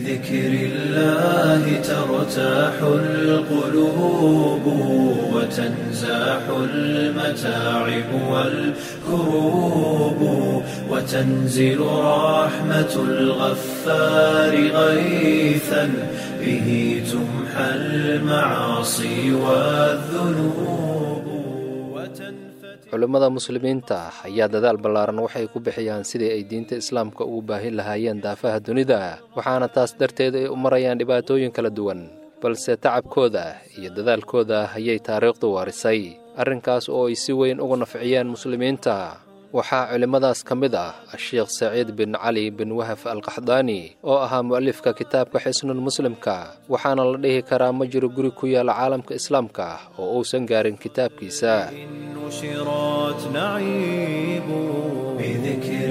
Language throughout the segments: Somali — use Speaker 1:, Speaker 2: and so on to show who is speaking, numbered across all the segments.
Speaker 1: بذكر الله ترتاح القلوب وتنزاح المتاعب والكروب وتنزل رحمة الغفار غيثا به تمحى المعاصي والذنوب وتنفتح
Speaker 2: culimmada muslimiinta ayaa dadaal ballaaran waxay ku bixiyaan sidii ay diinta islaamka ugu baahin lahaayeen daafaha dunida waxaana taas darteed ay u marayaan dhibaatooyin kala duwan balse tacabkooda iyo dadaalkooda ayay taariikhdu waarisay arrinkaas oo ay si weyn uga nafciyeen muslimiinta waxaa culimmadaas ka mid ah asheekh saciid bin cali bin wahaf alqaxdaani oo ahaa mu'alifka kitaabka xisnul muslimka waxaana la dhihi karaa ma jiro guri ku yaala caalamka islaamka oo uusan gaarin kitaabkiisa
Speaker 1: نشرات نعيب بذكر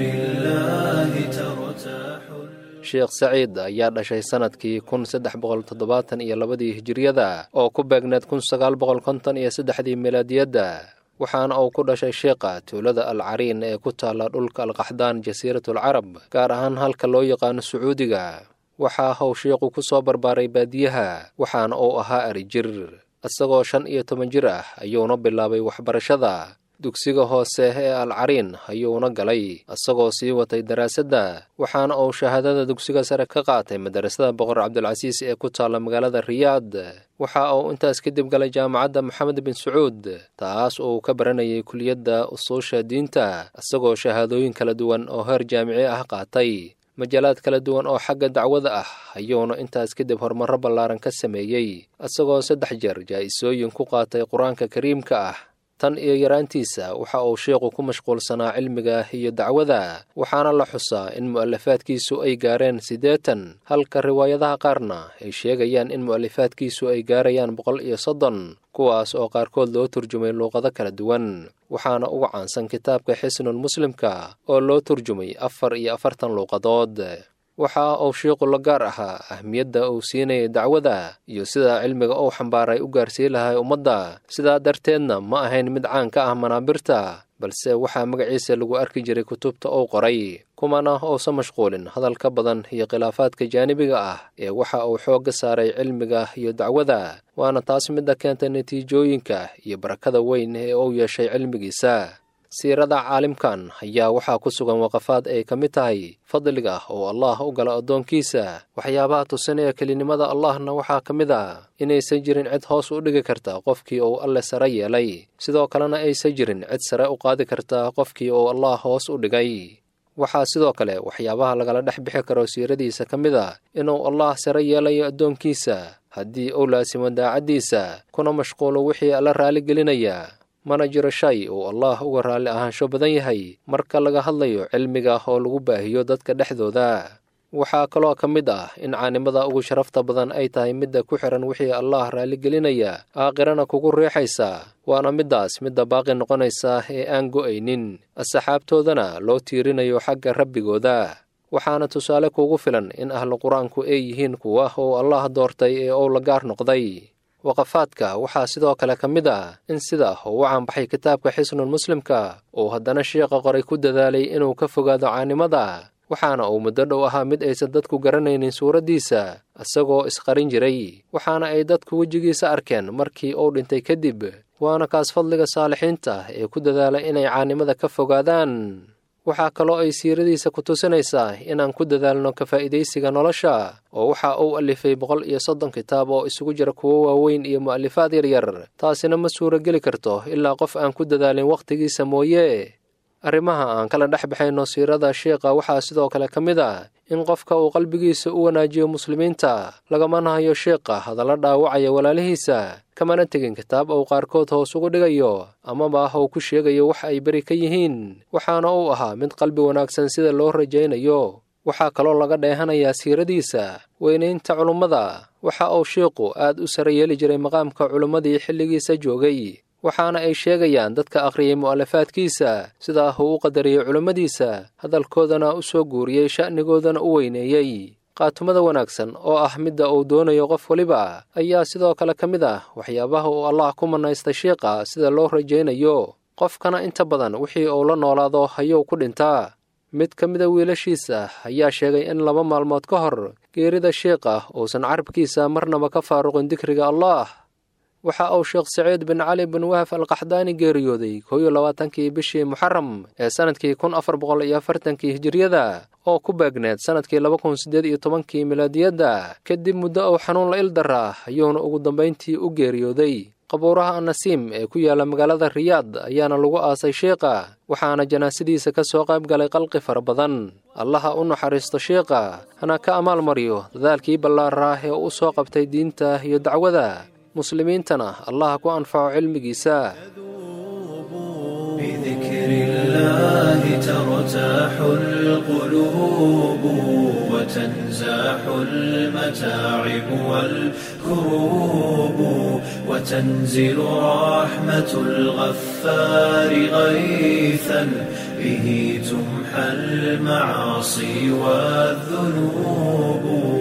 Speaker 1: الله ترتاح
Speaker 2: sheekh saciid ayaa dhashay sannadkii kun saddex boqol toddobaatan iyo labadii hijiriyada oo ku beegneed kun sagaal boqol konton iyo saddexdii milaadiyadda waxaana uu ku dhashay sheekha tuulada al cariin ee ku taalla dhulka alqaxdaan jasiiratul carab gaar ahaan halka loo yaqaano sacuudiga waxaa how sheekhu ku soo barbaaray baadiyaha waxaana uu ahaa arijir isagoo shan iyo toban jir ah ayuuna bilaabay waxbarashada dugsiga hoose ee al cariin ayuuna galay isagoo sii watay daraasadda waxaana uu shahaadada dugsiga sare ka qaatay madarasada boqor cabdulcasiis ee ku taalla magaalada riyaad waxa uu intaas kadib galay jaamacadda moxamed bin sacuud taas uu ka baranayay kuliyadda usuusha diinta isagoo shahaadooyin kala duwan oo heer jaamici ah qaatay majaalaad kala duwan oo xagga dacwada ah ayuuna intaas kadib horumarro ballaaran ka sameeyey isagoo saddex jeer jaa'isooyin ku qaatay qur-aanka kariimka ah tan iyo yaraantiisa waxa uu sheekhu ku mashquulsanaa cilmiga iyo dacwada waxaana la xusaa in mu'alafaadkiisu ay gaareen siddeetan halka riwaayadaha qaarna ay sheegayaan in mu'alifaadkiisu ay gaarayaan boqol iyo soddon kuwaas oo qaarkood loo turjumay luuqado kala duwan waxaana uga caansan kitaabka xisnul muslimka oo loo turjumay afar iyo afartan luuqadood waxa uu sheikhu la gaar ahaa ahmiyadda uu siinayay dacwada iyo sida cilmiga uu xambaaray u gaarsii lahay ummadda sidaa darteedna ma ahayn mid caan ka ah manaabirta balse waxaa magaciisa lagu arki jiray kutubta uu qoray kumana uusan mashquulin hadalka badan iyo khilaafaadka jaanibiga ah ee waxa uu xoogga saaray cilmiga iyo dacwada waana taas midda keentay natiijooyinka iyo barakada weyn ee uu yeeshay cilmigiisa siirada caalimkan ayaa waxaa ku sugan waqafaad ay ka mid tahay fadliga oo allah u gala addoonkiisa waxyaabaha tusinaya kelinimada allahna waxaa ka mid ah inaysan jirin cid hoos u dhigi karta qofkii uu alle sare yeelay sidoo kalena aysan jirin cid sare u qaadi karta qofkii uu allah hoos u dhigay waxaa sidoo kale waxyaabaha lagala dhex bixi karo siiradiisa ka mid a inuu allah sare yeelayo addoonkiisa haddii uu laasimo daacaddiisa kuna mashquulo wixii alla raaligelinaya mana jiro shay uu allah uga raalli ahaansho badan yahay marka laga hadlayo cilmiga oo lagu baahiyo dadka dhexdooda waxaa kaloo ka mid ah in caanimada ugu sharafta badan ay tahay midda ku xihan wixii allah raaligelinaya aakhirana kugu riixaysa waana middaas midda baaqi noqonaysa ee aan go'aynin asxaabtoodana loo tiirinayo xagga rabbigooda waxaana tusaale kuugu filan in ahlu qur-aanku ay yihiin kuwa uu allah doortay ee uu la gaar noqday waqafaadka waxaa sidoo kale ka mid ah in sida uu u caanbaxay kitaabka xisnul muslimka uu haddana sheekha qoray ku dadaalay inuu ka fogaado caanimada waxaana uu muddo dhow ahaa mid aysan dadku garanaynin suuraddiisa isagoo isqarin jiray waxaana ay dadku wejigiisa arkeen markii uu dhintay kadib waana kaas fadliga saalixiinta ee ku dadaala inay caanimada ka fogaadaan waxaa kaloo ay siiradiisa ku tusinaysaa inaan ku dadaalno ka faa'iidaysiga nolosha oo waxa uu alifay boqol iyo soddon kitaab oo isugu jira kuwo waaweyn iyo mu'alifaad yaryar taasina ma suurageli karto ilaa qof aan ku dadaalin wakhtigiisa mooye arrimaha aan kala dhex baxayno siirada sheikha waxaa sidoo kale ka mid ah in qofka uu qalbigiisa u wanaajiyo muslimiinta lagamana hayo sheikha hadalla dhaawacaya walaalihiisa kamana tegin kitaab uu qaarkood hoos ugu dhigayo amaba uu ku sheegayo wax ay beri ka yihiin waxaana uu ahaa mid qalbi wanaagsan sida loo rajaynayo waxaa kaloo laga dheehanayaa siiradiisa weynaynta culummada waxa uu sheikhu aad u sare yeeli jiray maqaamka culummadii xilligiisa joogay waxaana ay sheegayaan dadka akhriyay mu'alafaadkiisa sidaa uu u qadariyey culummadiisa hadalkoodana u soo guuriyey sha'nigoodana u weyneeyey qaatumada wanaagsan oo ah midda uu doonayo qof weliba ayaa sidoo kale ka mid ah waxyaabaha uu allah ku manaystay sheikha sida loo rajaynayo qofkana inta badan wixii uu la noolaado ayuu ku dhintaa mid ka mida wiilashiisa ayaa sheegay in laba maalmood ka hor geerida sheikha uusan carabkiisa marnaba ka faaruqin dikriga allah waxa uu sheekh saciid bin cali bin wahaf alqaxdaani geeriyooday koo iyo labaatankii bishii muxaram ee sannadkii kun afar boqol iyo afartankii hijiriyada oo ku beegneed sannadkii laba kun siddeed iyo tobankii milaadiyadda kadib muddo uu xanuun la ildaraa ayuuna ugu dambayntii u geeriyooday qabuuraha annasiim ee ku yaalla magaalada riyaad ayaana lagu aasay sheikha waxaana janaasadiisa ka soo qayb galay qalqi fara badan allaha u naxariisto sheikha hana ka amaal mariyo dadaalkii ballaaraah ee u soo qabtay diinta iyo dacwada muslimiintana allaha ku anfaco cilmigiisa
Speaker 1: بذكر الله ترتاح القلوب وتنزاح المتاعب والكروب وتنزل رحمة الغفار غيثا به تمحى المعاصي والذنوب